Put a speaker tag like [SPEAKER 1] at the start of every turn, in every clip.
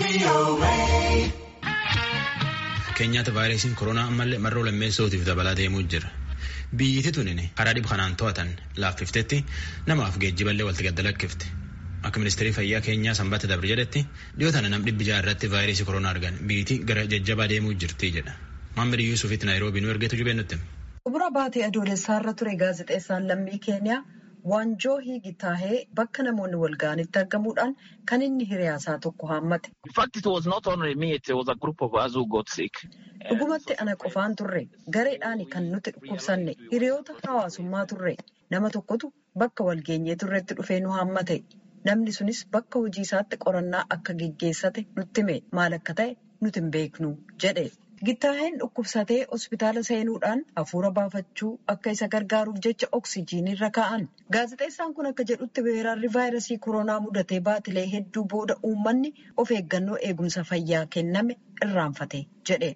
[SPEAKER 1] Keenyaatti vaayirasiin koronaa ammallee marroo lammeessootiif dabalaa deemuu jira. Biyyiti tunin karaa dhib kanaan to'atan laaffiftetti namaaf geejjiballee walitti gaddalakkifte. Akka ministeerri fayyaa keenyaa sanbata dabre jedhetti dhiyoo tana nam dhibbi jaha irratti vaayirasii koronaa argan biyyiti gara jajjabaa deemuu jirti jedha. Maammiri Yuusufitti Naayiroobii nu ergeetu jubeennutti.
[SPEAKER 2] Xumura baatee adoolessaarra ture gaazexeessaan lammii keenyaa Waanjoo Hiigitaahee bakka namoonni wal ga'anitti argamuudhaan kan inni hiriyaasaa tokko haammate. Dhugumatti ana qofaan turre gareedhaan kan nuti dhukkubsanne hiriyoota hawaasummaa turre nama tokkotu bakka walgeenyee turretti dhufee nu haammate. Namni sunis bakka hojii isaatti qorannaa akka geggeessate nutti hime maal akka ta'e nuti hin beeknu jedhe. Gittaaheen dhukkubsatee hospitaala seenuudhaan hafuura baafachuu akka isa gargaaruuf jecha oksijiinii irra kaa'an. Gaazexeessaan kun akka jedhutti weerarri vaayirasii koronaa mudatee baatilee hedduu booda uummanni of eeggannoo eegumsa fayyaa kenname irraanfate jedhe.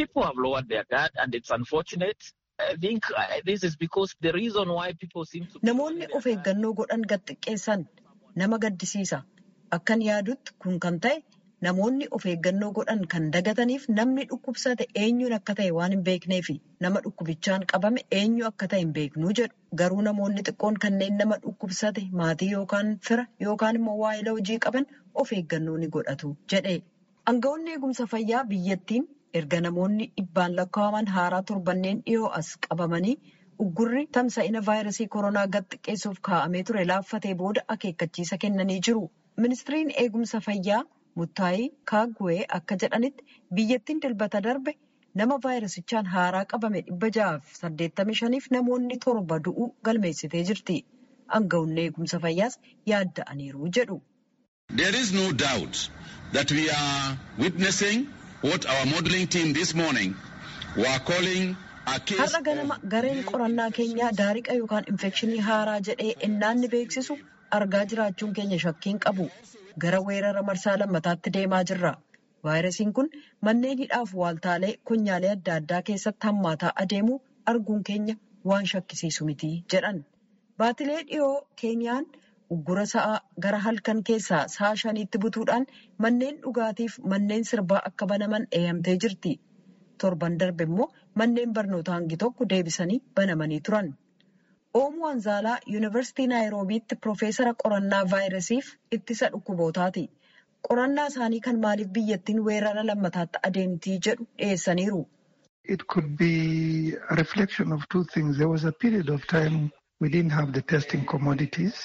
[SPEAKER 2] Namoonni of eeggannoo godhan gad xiqqeessan nama gaddisiisa. Akkan yaadutti kun kan ta'e. Namoonni of eeggannoo godhan kan dagataniif namni dhukkubsate eenyuun akka ta'e waan hin beekneefi nama dhukkubichaan qabame eenyu akka ta'e hin beeknuu jedhu. Garuu namoonni xiqqoon kanneen nama dhukkubsate maatii yookaan fira yookaan immoo waa'ila hojii qaban of eeggannoo ni godhatu jedhe. Aangawoonni eegumsa fayyaa biyyattiin erga namoonni dhibbaan lakkaa'aman haaraa torbanneen dhiyoo as qabamanii uggurri tamsa'ina vaayirasii koronaa gad xiqqeessuuf kaa'amee ture laaffatee booda akeekkachiisa kennanii jiru. Ministiriin eegumsa fayyaa. Muttaayii Kaagwee akka jedhanitti biyyattiin dilbata darbe nama vaayirasichaan haaraa qabame dhibba ja'aaf saddeettamii shaniif namoonni torba du'uu galmeessitee jirti. Aangawoonni eegumsa fayyaas yaadda'aniiru jedhu.
[SPEAKER 3] There is no doubt that we are witnessing what our modelling team this morning were calling a case
[SPEAKER 2] Har'a ganama gareen qorannaa keenyaa daariqa yookaan infekshinii haaraa jedhee ennaanni beeksisu argaa jiraachuun keenya shakkiin qabu. Gara weerara marsaa lammataatti deemaa jirra. Vaayirasiin kun manneen hidhaaf waaltaalee konyaalee adda addaa keessatti hammaataa adeemuu arguun keenya waan shakkisiisu miti jedhan. Baatilee dhiyoo keenyaan uggura sa'aa gara halkan keessaa sa'a shaniitti butuudhaan manneen dhugaatiif manneen sirbaa akka banaman eeyamtee jirti. Torban darbe immoo manneen barnootaa hangi tokko deebisanii banamanii turan. Oomuu Anzaalaa Yuunivarsiitii Naayiroobiitti Piroofeesara qorannaa vaayirasiif ittisa dhukkubootaati. Qorannaa isaanii kan maaliif biyyattiin weerara lammataatti adeemtii jedhu dhiyeessaniiru.
[SPEAKER 4] It could be a reflection of two things. There was a period of time we didn't have the testing commodities.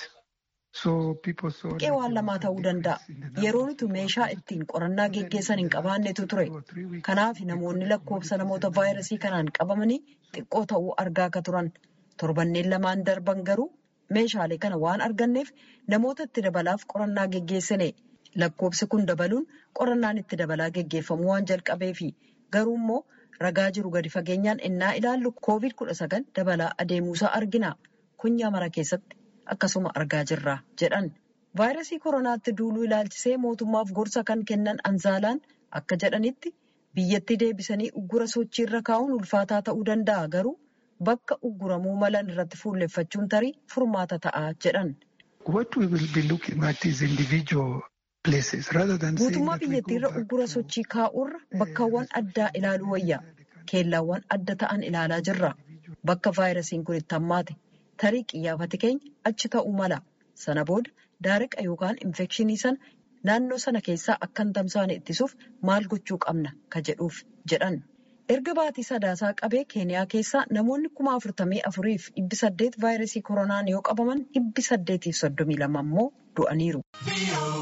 [SPEAKER 2] Buqqee waan lamaa ta'uu danda'a. Yeroo nuti meeshaa ittiin qorannaa geggeessan hin qabaannetu ture. Kanaaf namoonni lakkoofsa namoota vaayirasii kanaan qabamanii xiqqoo ta'uu argaa akka turan. Torbanneen lamaan darban garuu meeshaalee kana waan arganneef namoota itti dabalaaf qorannaa geggeessine. Lakkoofsi kun dabaluun qorannaan itti dabalaa geggeeffamu waan jalqabeefi. Garuu immoo ragaa jiru gadi fageenyaan innaa ilaallu koovid kudha sagal dabalaa adeemuusaa argina. Kunyaa mara keessatti akkasuma argaa jirra jedhan. Vaayirasii koronaatti duuluu ilaalchisee mootummaaf gorsa kan kennan Anzaalaan akka jedhanitti biyyatti deebisanii uggura sochiirra kaa'uun ulfaataa ta'uu danda'a garuu. Bakka ugguramuu malan irratti fuulleffachuun tarii furmaata ta'a jedhan. Guutummaa biyyattiirra uggura sochii kaa'urra bakkawwan addaa ilaaluu wayya. Keellaawwan adda ta'an ilaalaa jirra. Bakka vaayirasiin kun itti hammaate tarii qiyyaafati keenya achi ta'uu mala. Sana booda daariqa yookaan infekshinii sana naannoo sana keessaa akka hin tamsaane ittisuuf maal gochuu qabna ka jedhuuf jedhan. Erga baatii sadaasaa qabee keeniyaa keessaa namoonni kuma afurtamii afuriif dhibbi saddeet vaayirasii koronaan yoo qabaman dhibbi saddeetiif soddomii lama immoo du'aniiru.